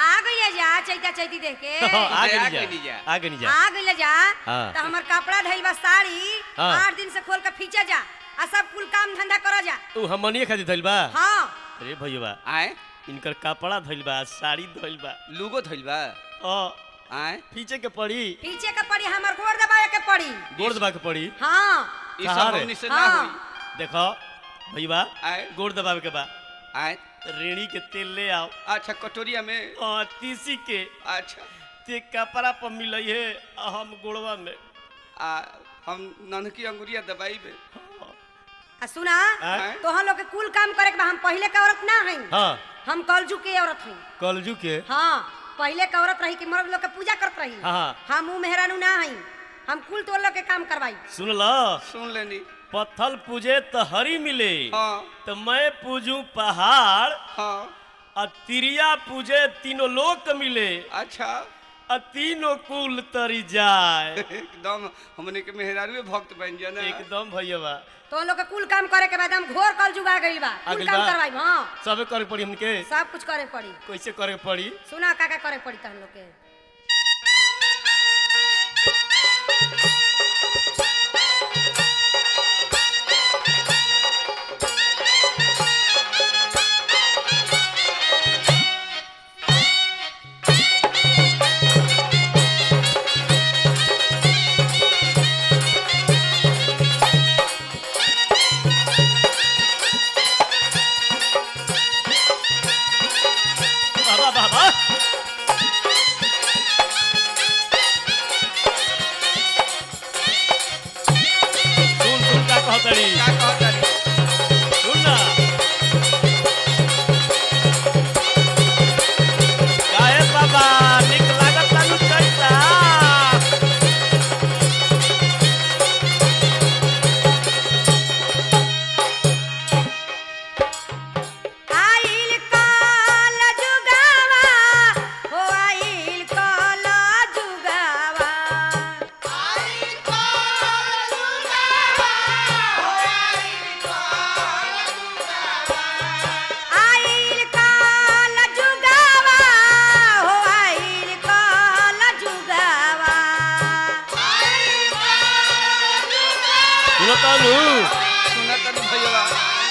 आ गइले जा चैता चैती देख के आगे आ नहीं गइली जा जा। आगे नहीं जा आ गइले जा हाँ। तो हमर कपड़ा धइल बा साड़ी हाँ। आठ दिन से खोल के फींचा जा आ सब कुल काम धंधा करो जा उ हमनिए खातिर धइल बा हाँ अरे भैया आए इनकर कपड़ा धइल बा साड़ी धइल बा लुगो धइल बा ओ आए पीछे के पड़ी पीछे के पड़ी हमर गोड़ दबाए के पड़ी गोड़ दबा के पड़ी हाँ ई कहाँ सब रे? हमनी से ना हाँ। होई देखो भैया आए गोड़ दबावे के बा आए रेड़ी के तेल ले आओ अच्छा कटोरिया में और तीसी के अच्छा ते कपड़ा पर मिलई है आ हम गोड़वा में आ हम ननकी अंगुरिया दबाई में आ सुना आए? तो हम लोग के कुल काम करे के बा हम पहले के औरत ना हई हाँ हम कलजू के औरत हई कलजू के हाँ पहले के औरत रही कि मर्द लोग के पूजा करत रही हाँ। हम ऊ मेहरानू ना हई हम कुल तो लोग के काम करवाई सुन लो सुन लेनी पत्थल पूजे तो हरी मिले हाँ तो मैं पूजू पहाड़ हाँ और तिरिया पूजे तीनों लोक मिले अच्छा और तीनों कुल तरी जाए एकदम हमने के मेहरारू भक्त बन जा ना एकदम भैया बा तो लोग के कुल काम करे के बाद हम घोर कल जुगा गइल बा आ कुल गइल काम बा? करवाई हाँ सबे करे पड़ी हमके सब कुछ करे पड़ी कैसे करे पड़ी सुना का का करे पड़ी तहन लोग के बाबा बाबा सुन सुन का कहतड़ी का कहता रे? सुन ना काहे बाबा निक लागत तानु चैता आइल कल जुगावा हो आइल कल जुगावा आइल कल जुगावा हो आइल कल जुगावा सुनो तानु सुना तनु भैया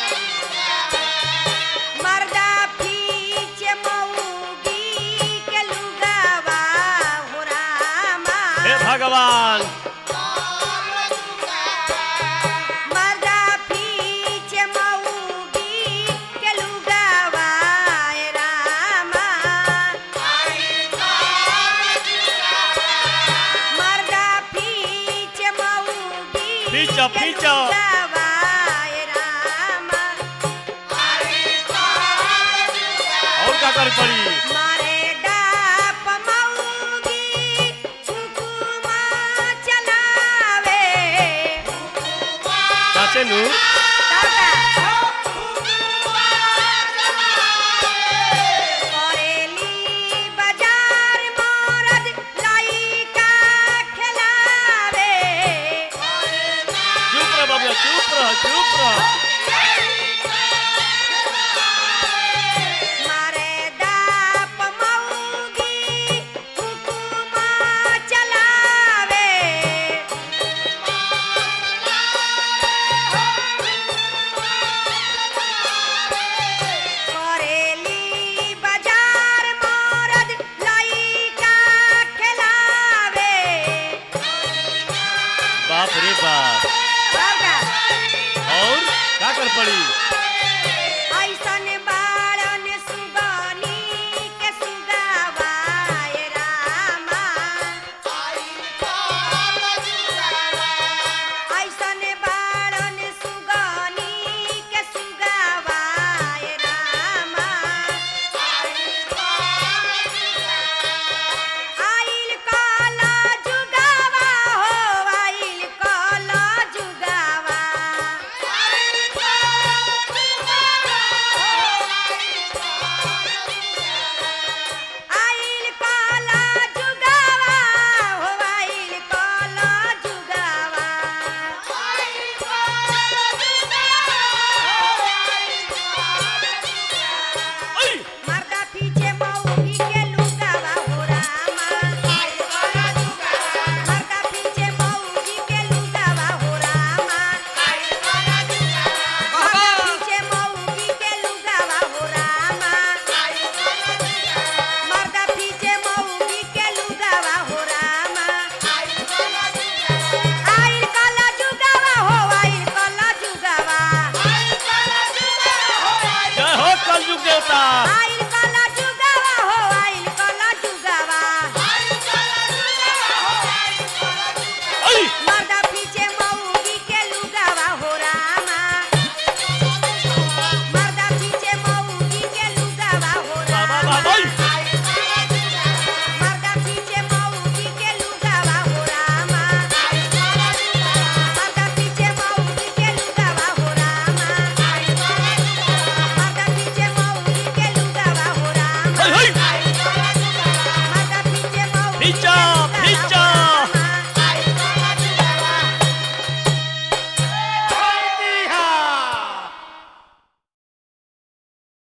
मर्दा पीछे मऊगी के लुगावा हो रामा हे भगवान मर्दा पीछे मऊगी के लुगावा ए रामा मर्दा पीछे मऊगी पीछो, के पीछो। लुगावा ए रामा और का करे पड़ी मारे डाप मऊगी हुकुमा चलावे चाचे नु करेली बाजार मरद लइका खेलावे चुप रह बाबू चुप रह चुप रह मारे डाप मऊगी हुकुमा चलावे करेली बाजार मरद लइका खेलावे बाप रे बाप बाबा और का कर पड़ी